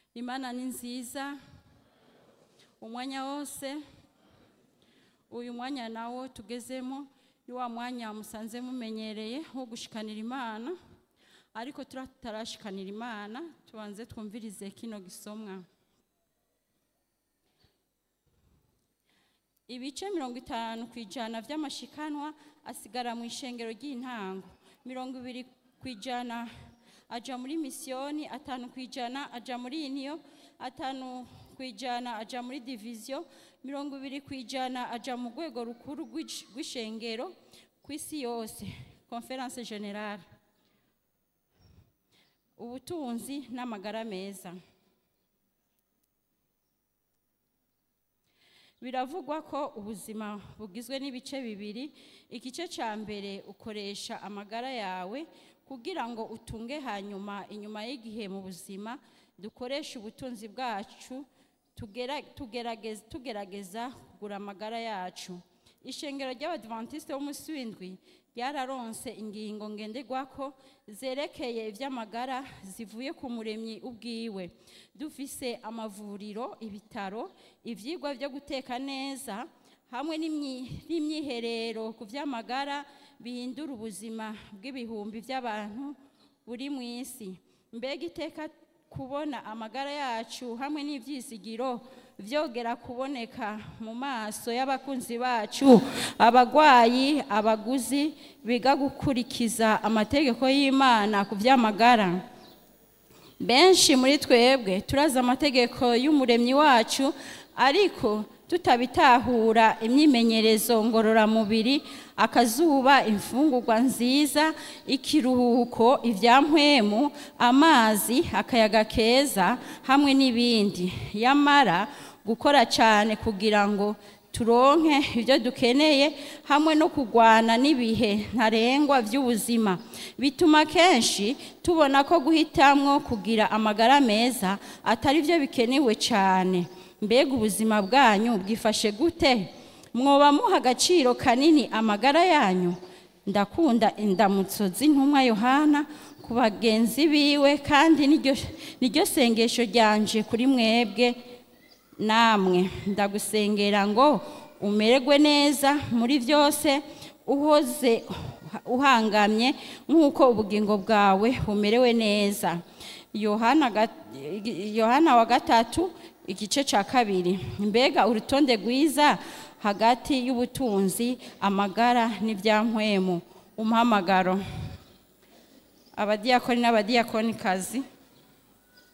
imana ni nziza umwanya wose uyu mwanya nawo tugezemo ni wa mwanya musanze mumenyereye wo gushikanira imana ariko turatarashikanira imana tubanze twumvirize kino gisomwa ibice mirongo itanu ku ijana by'amashikanwa asigara mu ishengero ry'intango mirongo ibiri ku ijana aja muri misiyoni atanu ku ijana aja muri iniyo atanu ku ijana aja muri diviziyo mirongo ibiri ku ijana aja mu rwego rukuru rw'ish- rw'ishengero ku isi yose conference generale ubutunzi n'amagara meza biravugwa ko ubuzima bugizwe n'ibice bibiri igice cya mbere ukoresha amagara yawe kugira ngo utunge hanyuma inyuma y'igihe mu buzima dukoresha ubutunzi bwacu tugera- tugerageza tugerageza kugura amagara yacu ishengero ry'abadivantisite b'umunsi w'indwi ryararonse ingingo ngenderwako zerekeye iby'amagara zivuye ku muremyi ubwiwe dufise amavuriro ibitaro ibyigwa byo guteka neza hamwe n'imyi- n'imyiherero ku by'amagara bihindura ubuzima bw'ibihumbi by'abantu buri mu isi mbega iteka kubona amagara yacu hamwe n'ibyizigiro byogera kuboneka mu maso y'abakunzi bacu abagwayi abaguzi biga gukurikiza amategeko y'imana ku by'amagara benshi muri twebwe turazi amategeko y'umuremyi wacu ariko tutabitahura imyimenyerezo ngororamubiri akazuba imfungurwa nziza ikiruhuko ibyampwemu amazi akayaga keza hamwe n'ibindi yamara gukora cyane kugira ngo turonke ibyo dukeneye hamwe no kurwana n'ibihe ntarengwa by'ubuzima bituma kenshi tubona ko guhitamwo kugira amagara meza atari byo bikenewe cyane mbega ubuzima bwanyu bwifashe gute mwoba muha agaciro kanini amagara yanyu ndakunda indamutso z'intumwa yohana ku bagenzi biwe kandi niryo- niryo sengesho ryanje kuri mwebwe namwe ndagusengera ngo umererwe neza muri byose uhoze uhangamye nk'uko ubugingo bwawe bumerewe neza yohana ga- yohana wa gatatu igice cya kabiri mbega urutonde rwiza hagati y'ubutunzi amagara n'ibyankwemu umuhamagaro abadiyakoni n'abadiyakonikazi